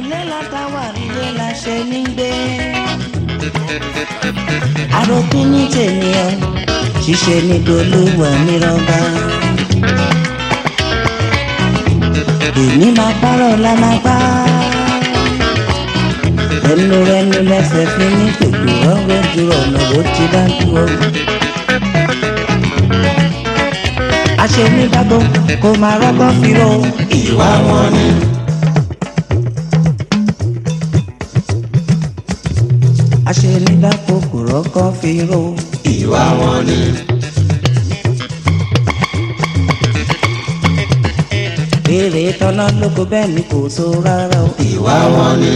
ilé látàwà ilé la ṣe ní gbé. àròpin ní tènìyàn ṣíṣe ní dolówó nírọ̀bà. èmi máa párọ̀ lálágbá. ẹnu rẹnu lẹsẹ̀ fi ní gbogbo ọ̀rọ̀ dúró ọ̀nà bó ti bá dúró. aṣènígbàgbọ́ kò máa rọ́gbọ́n fi ro ìwà wọn ni. aṣènígbàgbọ́ kò rọ́gbọ́n fi ro ìwà wọn ni. béèrè tọ́lá lóko bẹ́ẹ̀ ni kò so rárá o ìwà wọn ni.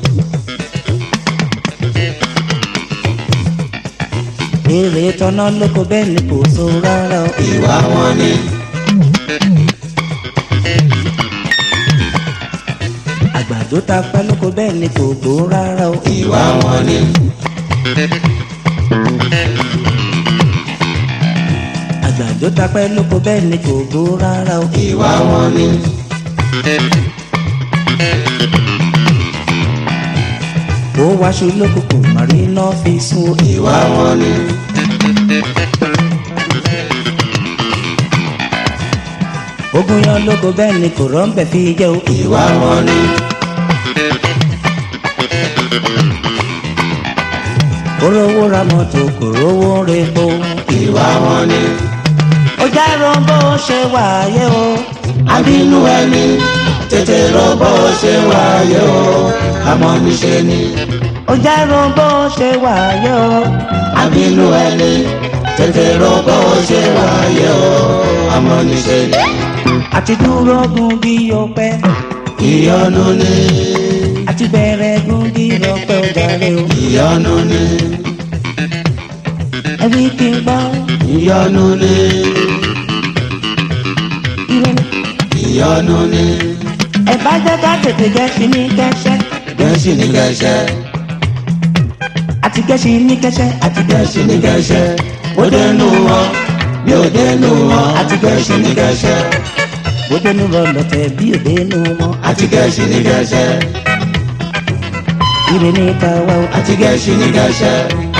béèrè tọ́lá lóko bẹ́ẹ̀ ni kò so rárá o ìwà wọn ni. àgbàdo ta pẹ́ lóko bẹ́ẹ̀ ni kò gbó rárá o ìwà wọn ni. àgbàdo ta pẹ́ lóko bẹ́ẹ̀ ni kò gbó rárá o ìwà wọn ni. ó wáṣọ lóko kò má rí iná fi sún o ìwà wọn ni. ogun yan lóko bẹ́ẹ̀ ni kò rọ́ǹbẹ̀ fi jẹ́ o ìwà wọn ni. olówó ra mọ́tò kò rówó repo ìwà wọn ni. ó já rọ́ǹbó ṣe wáyé o àbínú ẹni tètè rọ́ǹbó ṣe wáyé o àmọ́ níṣe ni. ó já rọ́ǹbó ṣe wáyé o àbínú ẹni tètè rọ́ǹbó ṣe wáyé o àmọ́ níṣe ni. àti dúró gun bí ọpẹ́ ìyọnu ni. àti bẹ̀rẹ̀ gun bí ọpẹ́ ọ̀dàrẹ́ o ìyọnu ni. ẹbí kí n gbọ́ ìyọnu ni. ìyọnu ni. ẹ bá jẹ́ ká tètè gẹ̀ẹ́sì ní kẹ́sẹ́. gẹ̀ẹ́sì ní kẹ́sẹ́. àti gẹ̀ẹ́sì ní kẹ́sẹ́. àti gẹ̀ẹ́sì ní kẹ́sẹ́. ó dénú wọn bí ó dénú wọn. àti gẹ̀ẹ́sì ní kẹ́sẹ́. ó dénú wọn lọ́tẹ̀ bí ó dénú wọn. àti gẹ̀ẹ́sì ní kẹ́sẹ́. ire ní tàwa o. àti gẹ̀ẹ́sì ní kẹ́sẹ́.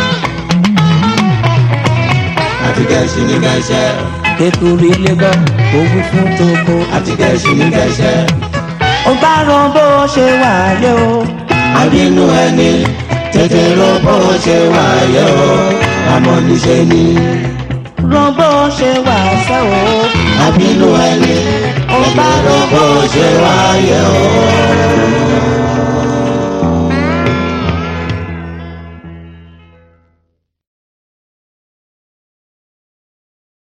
àti gẹ̀ẹ́sì ní kẹ́sẹ́. kékeré ilé gbọ́ owó fún toko. àti gẹ̀ẹ́sì ní kẹ́sẹ́. ó bá rán bó ṣe wáyé o. àbínú ẹni tètè rán bó ṣe wáyé o. àmọ́ níṣe ni. rán bó ṣe wá sẹ́ o. àbínú ẹni ó bá rán bó ṣe wáyé o.